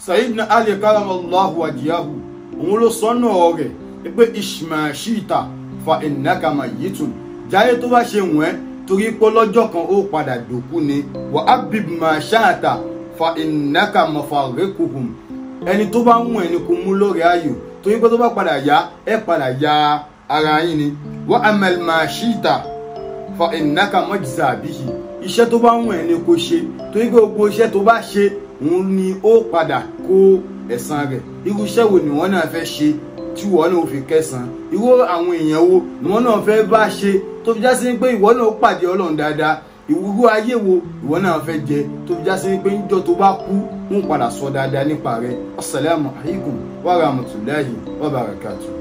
Sayyidina Ali karamallahu wajhahu òun ló sọ́nà rẹ̀ pé ishmashita fa innaka mayyitun jáyé tó bá ṣe wọ́n torí pé lọ́jọ́ kan ó padà dòkú ni wa abib ma sha'ata fa innaka mafarikuhum ẹni tó bá wù ẹni kò mú lórí ayò torí pé tó bá padà yá ẹ padà ya ara yín ni wa amal ma shita fa innaka mujza bihi iṣẹ́ tó bá wù ẹni kò ṣe torí pé gbogbo iṣẹ́ tó bá ṣe òun ni ó padà kó ẹ̀san rẹ̀ irú iṣẹ́ wo ni wọ́n náà fẹ́ ṣe tí wọ́n náà fi kẹsàn irú àwọn èèyàn wo ni wọ́n náà fẹ́ bá ṣe tó fi já sí pé ìwọ náà pàdé ọlọ́run dáadáa ìwúrú ayé wo ìwọ náà fẹ́ jẹ tó fi já sí pé níjọ́ tó bá kú ń padà sọ dáadáa nípa rẹ̀ assalamu alaikum wa rahmatullahi wa barakatuh.